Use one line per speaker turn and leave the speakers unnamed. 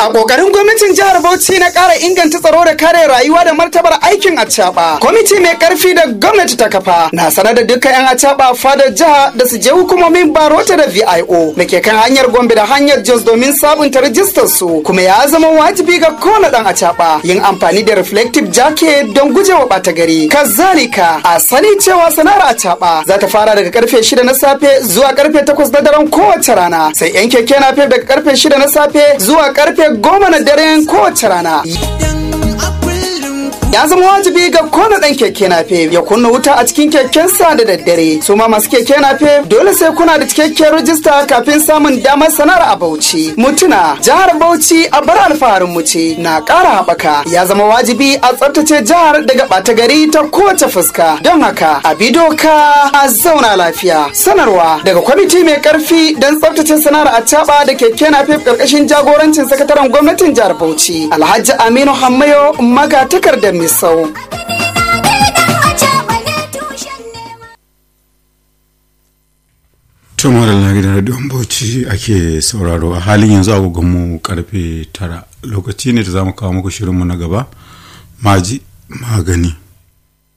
A ƙoƙarin gwamnatin jihar Bauchi na ƙara inganta tsaro da kare rayuwa da martabar aikin acaɓa. Kwamiti mai ƙarfi da gwamnati ta kafa na sanar da dukkan 'yan acaɓa fadar jiha da su je hukumomin Barota da VIO da ke kan hanyar Gombe da hanyar Jos domin sabunta rajistar su kuma ya zama wajibi ga kowane ɗan acaɓa yin amfani da reflective jacket don gujewa ɓata gari. Kazalika a sani cewa sana'ar acaɓa za ta fara daga karfe shida na safe zuwa karfe takwas na daren kowace rana sai 'yan keke na daga karfe shida na safe zuwa karfe goma na daren kowace rana. ya zama wajibi ga kona dan keke nafe ya kunna wuta a cikin kekensa da daddare su ma masu keke nafe dole sai kuna da cikakkiyar rajista kafin samun damar sanar a bauchi mutuna jihar bauchi a bar alfaharin mu ce na ƙara haɓaka ya zama wajibi a tsaftace jihar daga ɓata gari ta kowace fuska don haka a bi doka a zauna lafiya sanarwa daga kwamiti mai karfi don tsaftace sanar a caɓa da keke nafe ƙarƙashin jagorancin sakataren gwamnatin jihar bauchi alhaji aminu hammayo magatakardar Misau.
tumar na gidan radiyon bauchi ake sauraro a halin yanzu agogonmu karfe tara lokaci ne da za mu kawo muku shirinmu na gaba maji magani